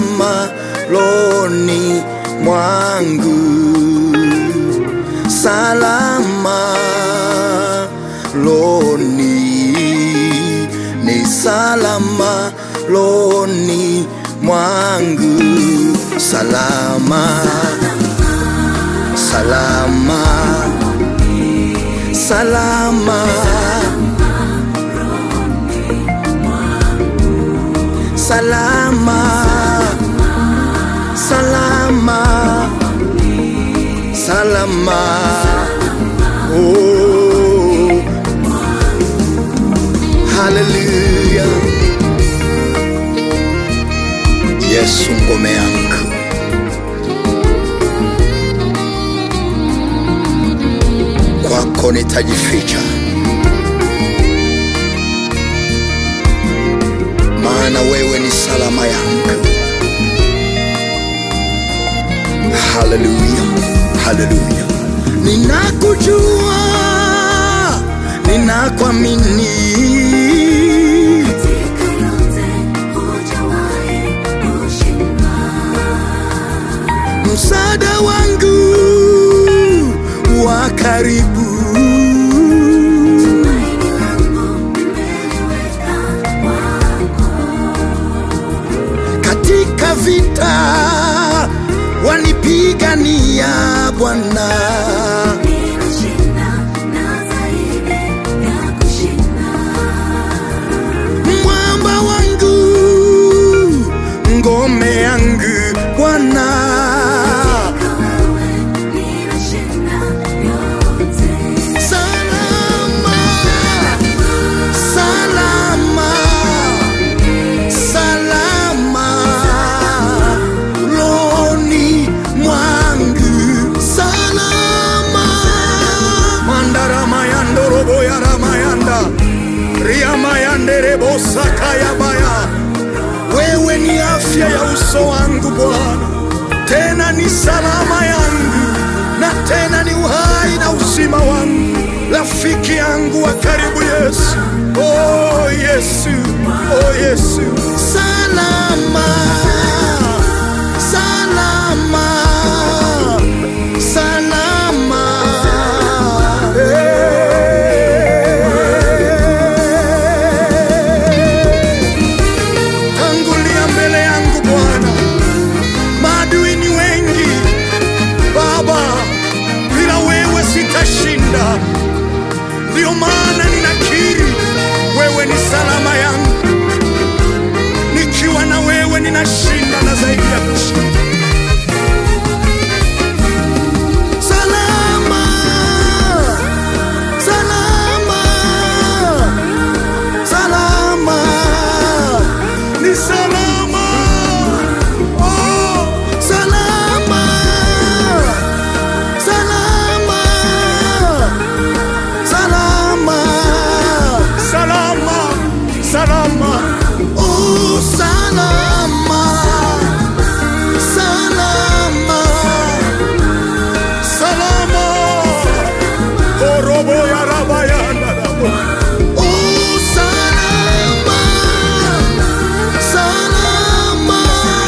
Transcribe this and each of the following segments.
salama loni mwangu, salama loni, ni salama loni mwangu, salama, salama, salama. salama salama salama oh haleluya yesu ngome yangu kwako nitajificha maana wewe ni salama yangu. Haleluya, haleluya. Ninakujua, ninakuamini, Katika yote hujawahi kushindwa. msaada wangu wa karibu, Tumaini langu nimeliweka kwako. katika vita wanipigania Bwana. Ninashinda na zaidi ya kushinda. mwamba wangu, ngome yangu Bwana, Katika wewe ninashinda yote. salama, salama, salama, loni mwangu, salama, mandarama yandorobo yaramayanda riamayanderebosakayabaya wewe ni afya ya uso wangu Bwana, tena ni salama yangu, na tena ni uhai na uzima wangu, rafiki yangu wa karibu Yesu. Oh Yesu, oh Yesu, salama, salama, salama. Hey. Tangulia mbele yangu Bwana, maadui ni wengi Baba, bila wewe sitashinda. Ndiyo maana ninakiri wewe ni salama yangu, nikiwa na wewe ninashinda na zaidi ya kushinda. Salama, salama, salama, ni salama, oh, salama, salama, salama, salama, salama, oh, salama, salama, salama, orobo ya rabayana Oh, salama, salama,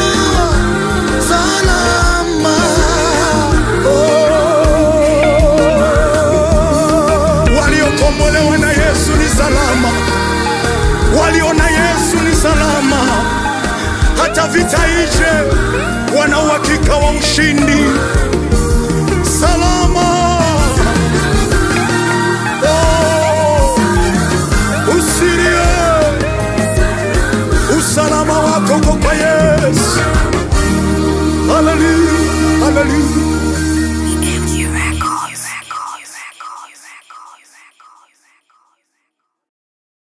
salama. Oh. Waliokombolewa na Yesu ni salama, walio na Yesu ni salama. Hata vita ije, wana uhakika wa ushindi. Salama. Oh. Usilie, usalama wako uko kwa Yesu. Haleluya, haleluya.